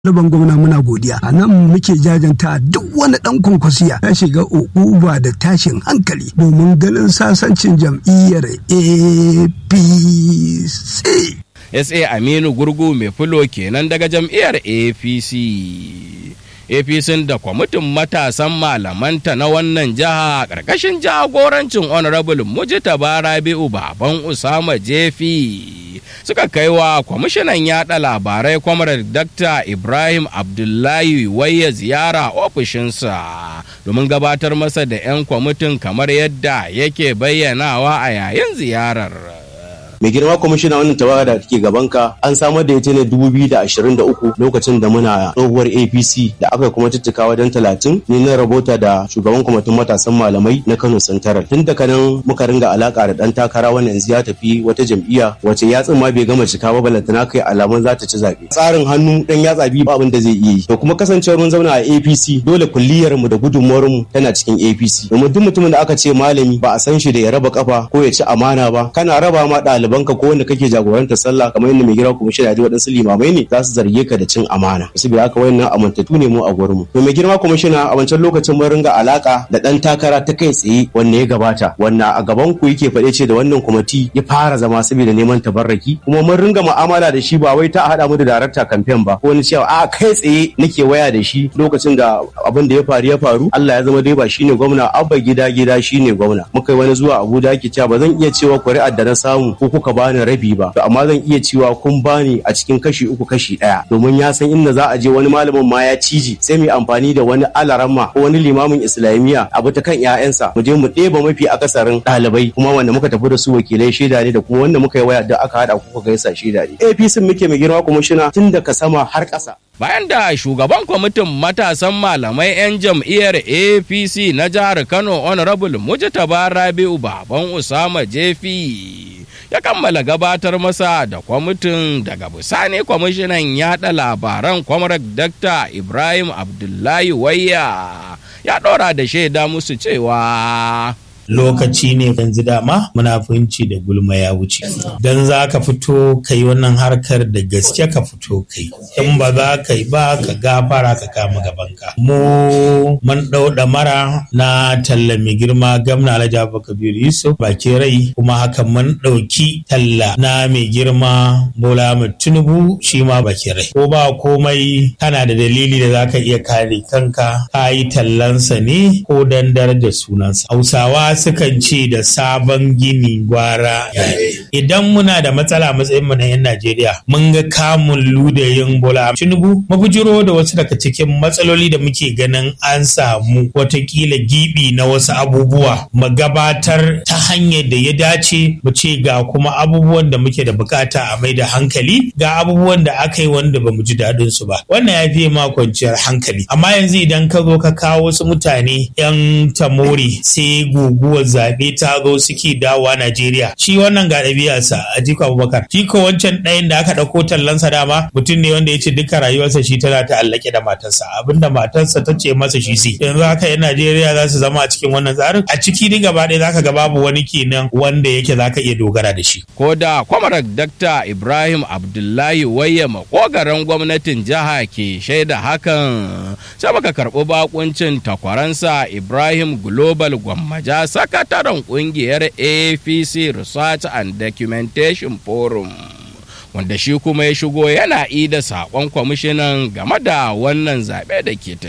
Laban gwamna muna godiya a nan muke jajanta duk wani dan kwankwasiya ya shiga ukuba da tashin hankali domin ganin sasancin jam'iyyar apc sa aminu gurgu mai fulo kenan daga jam'iyyar apc apc da kwamitin matasan malamanta na wannan jiha ƙarƙashin jagorancin honorable mujitaba rabi'u baban usama jefi suka kai wa kwamishinan yada labarai kwamar dr ibrahim abdullahi waya ziyara ofishinsa domin gabatar masa da 'yan kwamitin kamar yadda yake bayyanawa a yayin ziyarar mai girma kwamishina wannan tawaga da take gabanka an samar da ita ne 2023 lokacin da muna tsohuwar apc da aka kuma tuttuka wajen 30 ni na rabota da shugaban kwamitin matasan malamai na kano santaral tun daga nan muka ringa alaka da dan takara wannan yanzu ya tafi wata jam'iyya wace yatsun ma bai gama cika ba balantana kai alamun za ta ci zaɓe tsarin hannu dan yatsa biyu ba abin da zai iya yi to kuma kasancewar mun zauna a apc dole kulliyar mu da gudunmuwar mu tana cikin apc domin duk mutumin da aka ce malami ba a san shi da ya raba kafa ko ya ci amana ba kana raba ma ɗalibai ɗalibanka ko wanda kake jagorantar sallah kamar yadda mai gira kuma shi da waɗansu limamai ne za su zarge ka da cin amana saboda haka wayannan amintattu ne mu a gurin mu to mai girma kuma shi a wancan lokacin mun ringa alaka da ɗan takara ta kai tsaye wanda ya gabata wanda a gaban ku yake faɗe ce da wannan kwamiti ya fara zama saboda neman tabarraki kuma mun ringa mu'amala da shi ba wai ta haɗa mu da darakta kamfen ba ko wani cewa a kai tsaye nake waya da shi lokacin da abin da ya faru ya faru Allah ya zama dai ba shine gwamna abba gida gida shine gwamna muka yi wani zuwa Abuja ake cewa ba zan iya cewa kuri'ar da na samu ko kuka bani rabi ba to amma zan iya cewa kun bani a cikin kashi uku kashi ɗaya domin ya san inda za a je wani malamin ma ya ciji sai mu amfani da wani alaramma ko wani limamin islamiyya abu ta kan ƴaƴansa mu je mu ɗeba mafi akasarin ɗalibai kuma wanda muka tafi da su wakilai shaida ne da kuma wanda muka yi waya da aka haɗa kuka gaisa shaida ne APC muke mai girma kwamishina tun daga sama har ƙasa bayan da shugaban kwamitin matasan malamai 'yan jam'iyyar apc na jihar kano honorable mujtaba rabi'u baban usama jefi ya kammala gabatar masa da kwamitin daga bisani kwamishinan yada labaran kwamarar dr ibrahim abdullahi wayya ya ɗora da shaida musu cewa lokaci ne yanzu dama munafunci da gulma ya wuce don za ka fito ka yi wannan harkar da gaske ka fito kai in ba za ka yi ba ka gafara ka kama gabanka mu mun ɗau mara na talla mai girma gamna alhaji abubakar yusuf baki rai kuma haka mun ɗauki talla na mai girma bola tinubu shi ma baki rai ko ba komai kana da dalili da za ka iya kare kanka ka yi tallansa ne ko dan da sunansa hausawa sukan ce da sabon gini gwara idan muna da matsala matsayin mu na yan Najeriya mun ga kamun ludayin Bola Tinubu mabujiro da wasu daga cikin matsaloli da muke ganin an samu watakila gibi na wasu abubuwa mu gabatar ta hanyar da ya dace mu ce ga kuma abubuwan da muke da bukata a mai da hankali ga abubuwan da aka yi wanda ba mu ji daɗin su ba wannan ya fiye ma kwanciyar hankali amma yanzu idan ka zo ka kawo wasu mutane yan tamori sai gugu guguwar zaɓe ta zo suke dawowa Najeriya. Shi wannan ga ɗabi'arsa a Jiko Abubakar. Jiko wancan ɗayan da aka ɗauko tallansa dama mutum ne wanda ya ce duka rayuwarsa shi tana ta'allake da matarsa. Abinda matarsa ta ce masa shi sai. Yanzu haka yan Najeriya za su zama a cikin wannan tsarin. A ciki duk gaba ɗaya zaka ga babu wani kenan wanda yake zaka iya dogara da shi. Ko da kwamarar Dakta Ibrahim Abdullahi Wayya makogaran gwamnatin jiha ke shaida hakan. Sai baka karɓi bakuncin takwaransa Ibrahim Global Gwammaja sakataren kungiyar apc research and documentation forum wanda shi kuma ya shigo yana ida saƙon kwamishinan game da wannan zaɓe da ke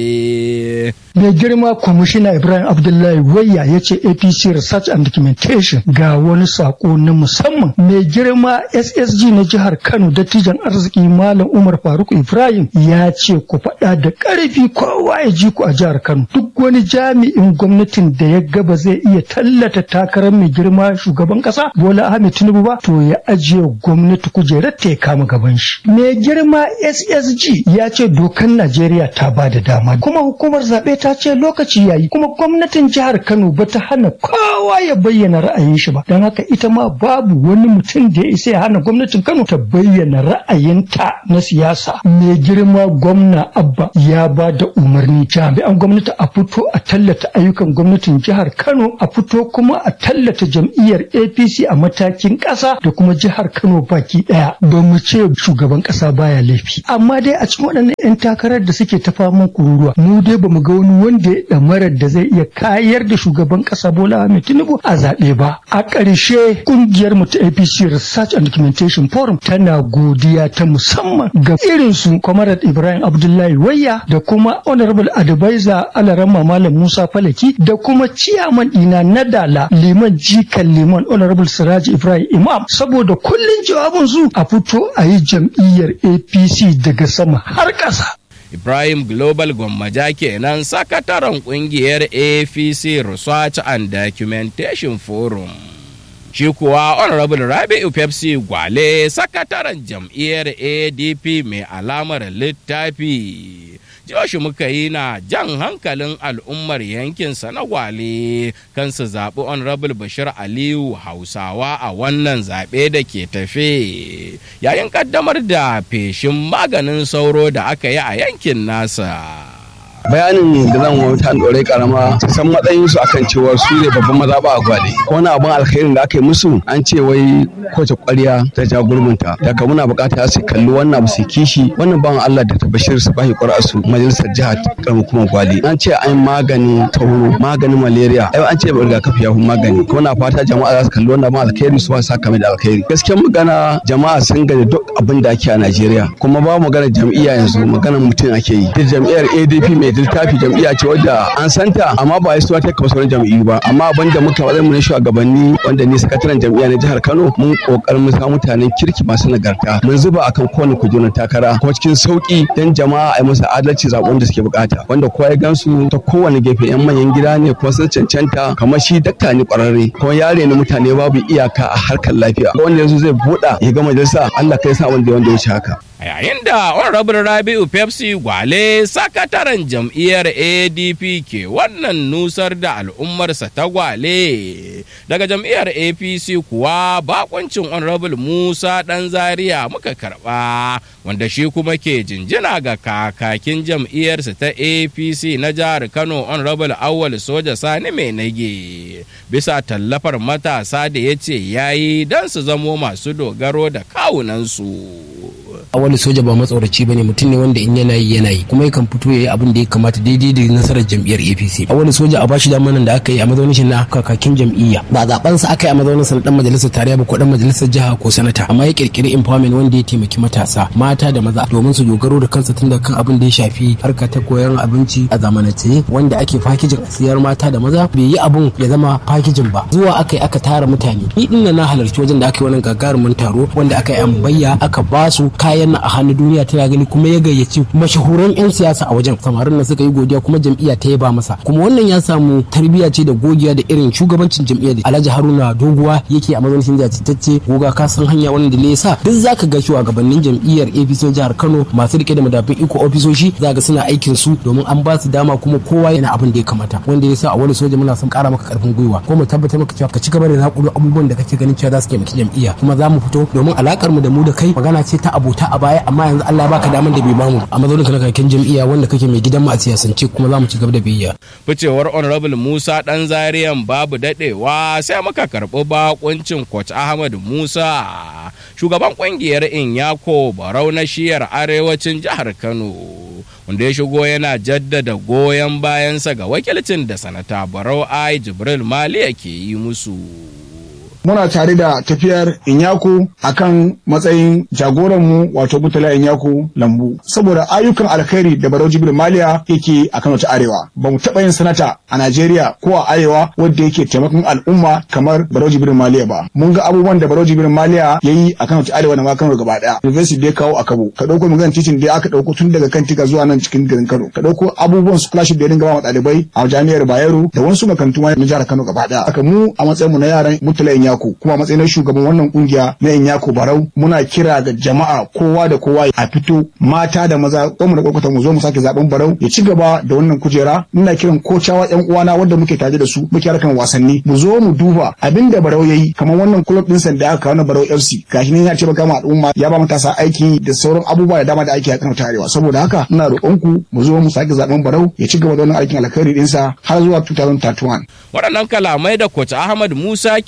tafe. mai girma kwamishina ibrahim abdullahi wayya ya ce apc research and documentation ga wani sako na musamman mai girma ssg na jihar kano dattijan arziki malam umar faruk ibrahim ya ce ku faɗa da ƙarfi kowa ya ji ku a jihar kano duk wani jami'in gwamnatin da ya gaba zai iya tallata takarar mai girma shugaban ƙasa bola ahmed tinubu ba to ya ajiye gwamnati kujerar ta ya kama gaban shi mai girma ssg ya ce dokan najeriya ta ba da dama kuma hukumar zaɓe ta ce lokaci yayi kuma gwamnatin jihar Kano ba ta hana kowa ya bayyana ra'ayin shi ba don haka ita ma babu wani mutum da ya isa ya hana gwamnatin Kano ta bayyana ra'ayinta na siyasa mai girma gwamna Abba ya ba da umarni jami'an gwamnati a fito a tallata ayyukan gwamnatin jihar Kano a fito kuma a tallata jam'iyyar APC a matakin ƙasa da kuma jihar Kano baki ɗaya ba mu ce shugaban ƙasa baya laifi amma dai a cikin waɗannan 'yan takarar da suke ta faman kururuwa mu dai ba mu ga wani wanda ya ɗamarar da zai iya kayar da shugaban ƙasa Bola Ahmed Tinubu a zaɓe ba a ƙarshe ƙungiyar mu ta APC Research and Documentation Forum tana godiya ta musamman ga irin su Comrade Ibrahim Abdullahi Wayya da kuma Honorable Advisor Alarama Malam Musa Falaki da kuma ciyaman ɗina na Dala Liman Jikan Liman Honorable Siraji Ibrahim Imam saboda kullun jawabin su a fito a yi jam'iyyar APC daga sama har ƙasa. Ibrahim Global Gwammaja kenan sakataren kungiyar APC Research and Documentation Forum. Shi kuwa Honorable Rabi'u Pepsi Gwale sakataren jam'iyyar ADP mai alamar littafi. Joshi muka yi na jan hankalin al'ummar yankinsa na gwale kan su zaɓi Honorable Bashir Aliyu Hausawa a wannan zaɓe da ke tafe yayin ƙaddamar da feshin maganin sauro da aka yi a yankin nasa. bayanin da zan wa ta ɗore karama su san matsayin su akan cewa su ne babban maza ba a gwale ko wani abin alkhairin da aka yi musu an ce wai kowace ƙwarya ta ja gurbinta daga muna buƙata su kalli wannan abu su kishi wannan bawan Allah da ta bashir su bashi ƙwar'a su majalisar jihar karamin kuma gwale an ce an maganin tauro maganin malaria ai an ce rigakafi ya fi magani ko na fata jama'a za su kalli wannan abin alkhairi su ba su saka mai da alkhairi gaskiyar magana jama'a sun gaji duk abin da ake a Najeriya kuma ba magana jam'iyya yanzu maganar mutum ake yi duk jam'iyyar ADP mai littafi jam'iyya ce wadda an santa amma ba ya suwa ta kawo sauran jam'iyyu ba amma abin da muka wadda mu na shugabanni wanda ni sakataren jam'iyya na jihar Kano mun kokarin mu samu mutanen kirki masu nagarta mun zuba akan kowane kujerun takara kuma cikin sauki dan jama'a a yi musu adalci zaɓen da suke bukata wanda kowa ya gansu ta kowane gefe yan manyan gida ne kuma sun cancanta kamar shi dakta ne kwararre kuma yare ne mutane babu iyaka a harkar lafiya wanda yanzu zai buɗa ya ga majalisa Allah kai sa wanda wanda ya wuce haka a yayin da honorable rabi'u pepsi gwale sakataren jam'iyyar adp ke wannan nusar da al'ummarsa ta gwale daga jam'iyyar apc kuwa bakoncin honorable musa dan zaria muka karba wanda shi kuma ke jinjina ga kakakin jam'iyyarsa ta apc na jihar kano honorable awal soja sani mai nage bisa tallafar matasa da ya ce yayi don su zamo masu dogaro da kawunansu a wani soja ba matsoraci bane mutum ne wanda in yana yi yana yi kuma yakan fito ya yi abin da ya kamata daidai da nasarar jam'iyyar APC a wani soja a bashi damanan da aka yi a mazaunin shi na kakakin jam'iyya ba zaben sa aka yi a mazaunin sa na dan majalisar tarayya ba ko dan majalisar jiha ko sanata amma ya kirkiri empowerment wanda ya taimaki matasa mata da maza domin su dogaro da kansu tun da kan abin da ya shafi harka ta koyon abinci a zamanance wanda ake fakijin a siyar mata da maza bai yi abun ya zama fakijin ba zuwa aka yi aka tara mutane ni din na halarci wajen da aka yi wannan gagarumin taro wanda aka yi ambayya aka ba su kayan a hannun duniya tana gani kuma ya gayyaci mashahuran 'yan siyasa a wajen samarin nan suka yi godiya kuma jam'iyya ta yaba masa kuma wannan ya samu tarbiyya ce da gogiya da irin shugabancin jam'iyyar da alhaji haruna doguwa yake a mazaunin jajirtacce goga ka san hanya wannan da ya sa duk zaka ga shugabannin jam'iyyar apc jihar kano masu rike da madafin iko ofisoshi za ga suna aikin su domin an ba su dama kuma kowa yana abin da ya kamata wanda ya sa a wani soja muna son kara maka karfin gwiwa ko mu tabbatar maka cewa ka ci gaba da zakuro abubuwan da kake ganin cewa za su taimaki jam'iyya kuma za mu fito domin alakar mu da mu da kai magana ce ta abota a baya amma yanzu Allah baka daman da bai bamu a mazaunin ka na kakin jam'iyya wanda kake mai gidan mu a siyasance kuma za mu ci gaba da biyayya. Ficewar Honorable Musa dan Zariyan babu dadewa sai muka karɓi bakuncin Coach Ahmad Musa shugaban kungiyar Inyako Barau na shiyar arewacin jihar Kano. wanda ya shigo yana jaddada goyon bayansa ga wakilcin da sanata Barau Ai Jibril Maliya ke yi musu. muna tare da tafiyar Inyaku akan matsayin jagoranmu wato Mutala Inyaku Lambu saboda ayyukan alkhairi da Barau Jibril Maliya yake a Kano ta Arewa ba mu taɓa yin sanata a Najeriya ko a Arewa wanda yake taimakon al'umma kamar Barau Jibril Maliya ba mun ga abubuwan da Barau Jibril Maliya yayi a Kano ta Arewa da ma Kano gaba daya University da ya kawo a Kabo ka dauko maganar titin da aka dauko tun daga kan tiga zuwa nan cikin garin Kano ka dauko abubuwan scholarship da ya dinga ba ɗalibai a jami'ar Bayero da wasu makarantu ma na jihar Kano gaba daya haka mu a matsayin mu na yaran Mutala Inyaku Inyako kuma matsayin shugaban wannan kungiya na Inyako Barau muna kira ga jama'a kowa da kowa a fito mata da maza ko mu da kwakwata mu zo mu sake zaben Barau ya ci gaba da wannan kujera ina kiran kocawa yan uwana wanda muke tare da su muke harkan wasanni mu zo mu duba abinda Barau yayi kamar wannan club din sanda aka kawo na Barau FC gashi ne ya ce baka ma al'umma ya ba matasa aiki da sauran abubuwa da dama da ake a kan tarewa saboda haka ina roƙonku mu zo mu sake zaben Barau ya ci gaba da wannan aikin alkhairi dinsa har zuwa 2031 waɗannan kalamai da Coach Ahmad Musa ke yi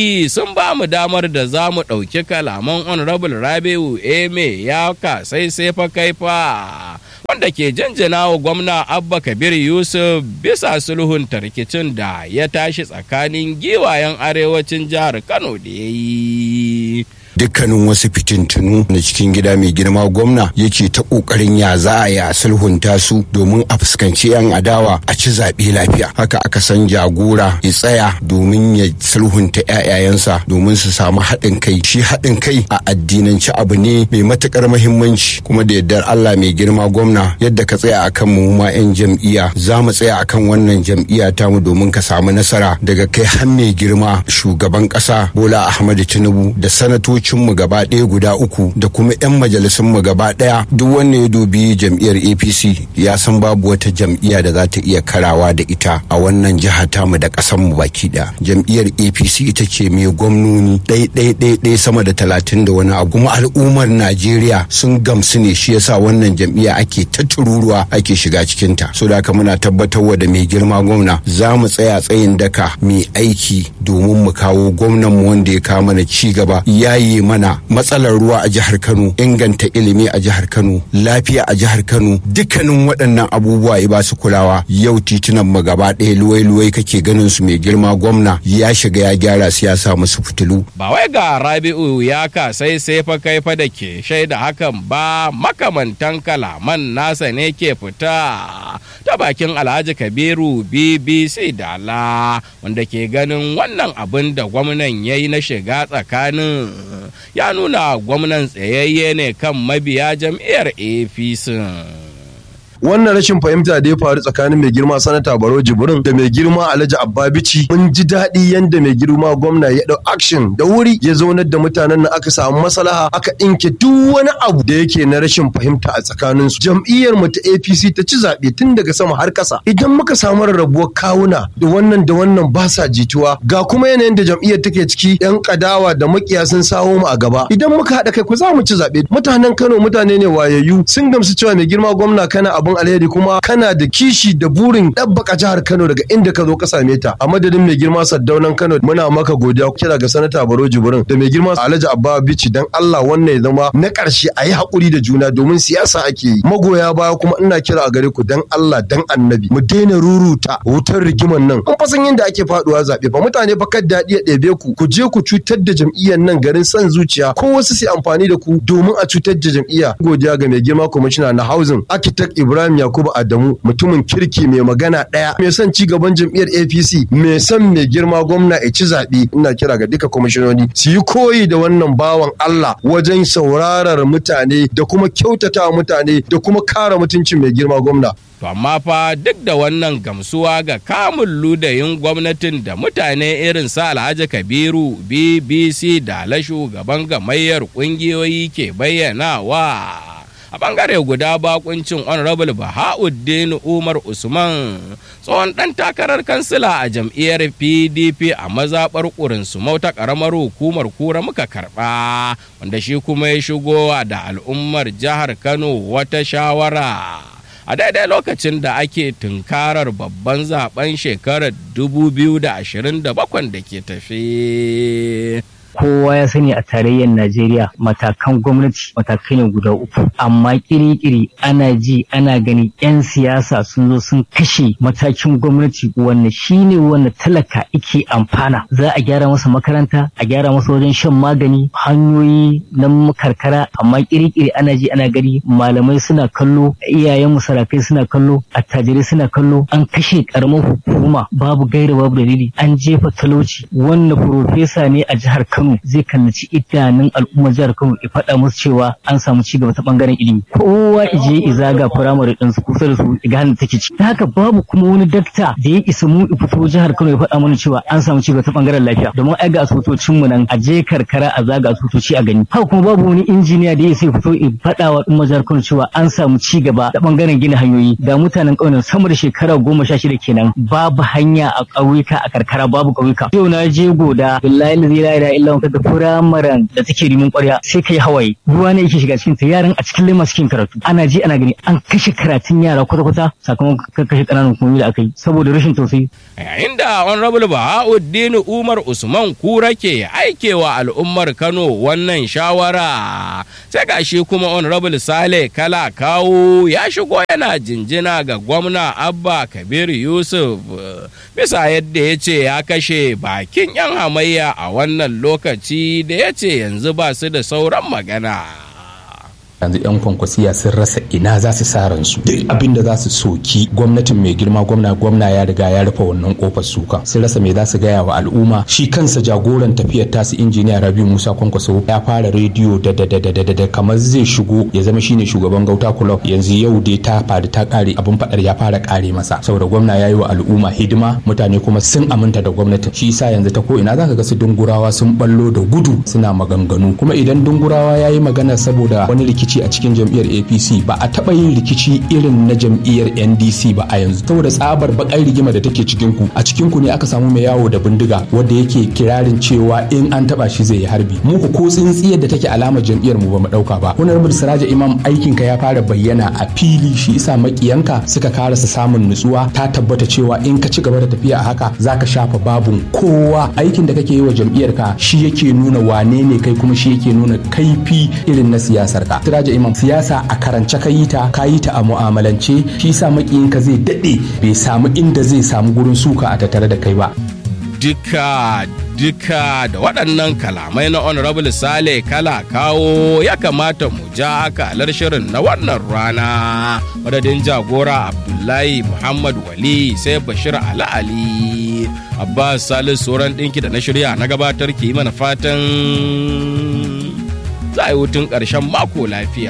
yi sun ba mu damar da za mu ɗauki kalaman honorable rabiu eme ya kasai sai fa kaifa wanda ke janjana wa gwamna abba kabir yusuf bisa sulhun rikicin da ya tashi tsakanin giwayen arewacin jihar kano da ya yi dukkanin wasu fitintunu na cikin gida mai girma gwamna yake ta kokarin ya za a ya sulhunta su domin a fuskanci yan adawa a ci zaɓe lafiya haka aka san jagora ya tsaya domin ya sulhunta ƴaƴayensa domin su samu haɗin kai shi haɗin kai a addinanci abu ne mai matuƙar muhimmanci kuma da yardar Allah mai girma gwamna yadda ka tsaya akan mu ma yan jam'iyya za mu tsaya akan wannan jam'iyya tamu domin ka samu nasara daga kai har mai girma shugaban ƙasa Bola Ahmadu Tinubu da sanatoci mu gaba ɗaya guda uku da kuma 'yan majalisun mu gaba ɗaya duk wanda ya dubi jam'iyyar apc ya san babu wata jam'iyya da za ta iya karawa da ita a wannan jiha tamu da ƙasar mu baki ɗaya jam'iyyar apc ita ce mai gwamnoni ɗai sama da talatin da wani abu kuma al'ummar najeriya sun gamsu ne shi yasa wannan jam'iyya ake ta tururuwa ake shiga cikinta so da haka muna tabbatarwa da mai girma gwamna za mu tsaya tsayin daka mai aiki domin mu kawo gwamnan mu wanda ya kawo mana ci gaba yayi mana matsalar ruwa a jihar Kano inganta ilimi a jihar Kano lafiya a jihar Kano dukkanin waɗannan abubuwa ya ba su kulawa yau titunan mu gaba ɗaya luwai-luwai kake ganin su mai girma gwamna ya shiga ya gyara su ya sa musu fitilu ba wai ga Rabi'u ya ka sai sai fa kai fa da ke shaida hakan ba makamantan kalaman nasa ne ke fita ta bakin Alhaji Kabiru BBC Dala wanda ke ganin wannan abin da gwamnan ya yi na shiga tsakanin ya nuna gwamnan tsayayye ne kan mabiya jam'iyyar apc wannan rashin fahimta da ya faru tsakanin mai girma sanata baro jibrin da mai girma alhaji abbabici mun ji daɗi yadda mai girma gwamna ya ɗau action da wuri ya zaunar da mutanen nan aka samu maslaha aka ɗinke duk wani abu da yake na rashin fahimta a tsakanin su jam'iyyar mu ta APC ta ci zaɓe tun daga sama har ƙasa idan muka samu rarrabuwar kawuna da wannan da wannan ba sa jituwa ga kuma yanayin da jam'iyyar take ciki yan kadawa da makiya sun sawo mu a gaba idan muka haɗa kai ku za mu ci zaɓe mutanen Kano mutane ne wayayyu sun gamsu cewa mai girma gwamna kana abun alheri kuma kana da kishi da burin ɗabbaka jihar Kano daga inda ka zo ka same ta a madadin mai girma Saddaunan Kano muna maka godiya kira ga sanata Baro Jibrin da mai girma Alhaji Abba Bichi dan Allah wannan ya zama na ƙarshe a yi haƙuri da juna domin siyasa ake yi magoya baya kuma ina kira a gare ku dan Allah dan Annabi mu daina ruruta wutar rigiman nan an fasan yadda ake faduwa zaɓe fa mutane fa kad daɗi ya ɗebe ku ku je ku cutar da jam'iyyar nan garin son zuciya ko wasu su amfani da ku domin a cutar da jam'iyya godiya ga mai girma kwamishina na housing architect Ibrahim Yakubu Adamu mutumin kirki mai magana ɗaya mai son ci gaban jam'iyyar APC mai son mai girma gwamna ya ci zaɓe ina kira ga duka kwamishinoni su yi koyi da wannan bawan Allah wajen saurarar mutane da kuma kyautata mutane da kuma kare mutuncin mai girma gwamna. To amma fa duk da wannan gamsuwa ga kamun ludayin gwamnatin da mutane irin sa Alhaji Kabiru BBC da la shugaban gamayyar kungiyoyi ke bayyanawa. a bangare guda bakuncin honorable bahauddin umar usman tsohon dan takarar kansila a jam'iyyar pdp a mazaɓar ƙurinsu ta ƙaramar hukumar kura muka karɓa wanda shi kuma ya shigo da al'ummar jihar kano wata shawara a daidai lokacin da ake tunkarar babban zaben shekarar 2027 da ke tafe. kowa ya sani a tarayyar Najeriya matakan gwamnati matakai ne guda uku amma kiri-kiri ana ji ana gani 'yan siyasa sun zo sun kashe matakin gwamnati wanda shine wanda talaka ike amfana za a gyara masa makaranta a gyara masa wajen shan magani hanyoyi na karkara amma kiri-kiri ana ji ana gani malamai suna kallo iyayen musarakai suna kallo attajirai suna kallo an kashe karamar hukuma babu gaira babu dalili an jefa talauci wanda profesa ne a jihar Kano Kano zai kallaci idanun al'ummar jihar Kano ya faɗa musu cewa an samu ci gaba ta bangaren ilimi kowa ije izaga firamare din su kusa da su ga hannun take ci haka babu kuma wani dakta da ya isa mu fito jihar Kano ya faɗa mana cewa an samu ci gaba ta bangaren lafiya domin ai ga asibitocin mu nan a je karkara a zaga asibitoci a gani haka kuma babu wani injiniya da ya isa fito ya faɗa wa al'ummar jihar Kano cewa an samu ci gaba ta bangaren gina hanyoyi da mutanen ƙauyen sama da shekara goma sha shida kenan babu hanya a ƙauyuka a karkara babu ƙauyuka yau na je goda billahi la ilaha illa zuwa makarantar firamaren da take rimin ƙwarya sai kai hawaye ruwa ne yake shiga cikin ta yaran a cikin lema suke karatu ana ji ana gani an kashe karatun yara kwata-kwata sakamakon kashe ƙananan hukumomi da aka yi saboda rashin tausayi. yayin da honorable bahauddin umar usman kura ke aikewa al'ummar kano wannan shawara sai gashi kuma honorable sale kala kawo ya shigo yana jinjina ga gwamna abba kabir yusuf bisa yadda ya ce ya kashe bakin 'yan hamayya a wannan lokaci da ya ce yanzu ba su da sauran magana yanzu 'yan kwankwasiya sun rasa ina za su sa ransu duk abin da za su soki gwamnatin mai girma gwamna gwamna ya riga ya rufe wannan kofar suka sun rasa me za su gaya wa al'umma shi kansa jagoran tafiyar tasu injiniya rabi musa kwankwaso ya fara rediyo da da da da da da kamar zai shigo ya zama shine shugaban gauta club yanzu yau dai ta faru ta kare abin fadar ya fara kare masa saboda gwamna ya yi wa al'umma hidima mutane kuma sun aminta da gwamnatin shi yasa yanzu ta ko ina zaka ga su dungurawa sun ballo da gudu suna maganganu kuma idan dungurawa ya yi magana saboda wani rikici rikici a cikin jam'iyyar apc ba a taɓa yin rikici irin na jam'iyyar ndc ba a yanzu saboda tsabar bakar rigima da take cikin ku a cikin ku ne aka samu mai yawo da bindiga wanda yake kirarin cewa in an taba shi zai yi harbi mu ko tsintsiyar da take alamar jam'iyyar mu ba mu dauka ba honorable siraja imam aikin ka ya fara bayyana a fili shi isa makiyanka suka karasa samun nutsuwa ta tabbata cewa in ka ci gaba da tafiya a haka zaka shafa babun kowa aikin da kake yi wa jam'iyyar ka shi yake nuna wane ne kai kuma shi yake nuna kaifi irin na siyasar ka Siraja Imam siyasa a karance ka yi ta ka yi ta a mu'amalance shi sa makiyinka zai daɗe bai samu inda zai samu gurin suka a tattare da kai ba. Duka duka da waɗannan kalamai na honorable sale kala kawo ya kamata mu ja akalar shirin na wannan rana madadin jagora abdullahi muhammad wali sai bashir ali ali abbas salisu sauran ɗinki da na shirya na gabatar ke yi mana fatan za a yi hutun ƙarshen mako lafiya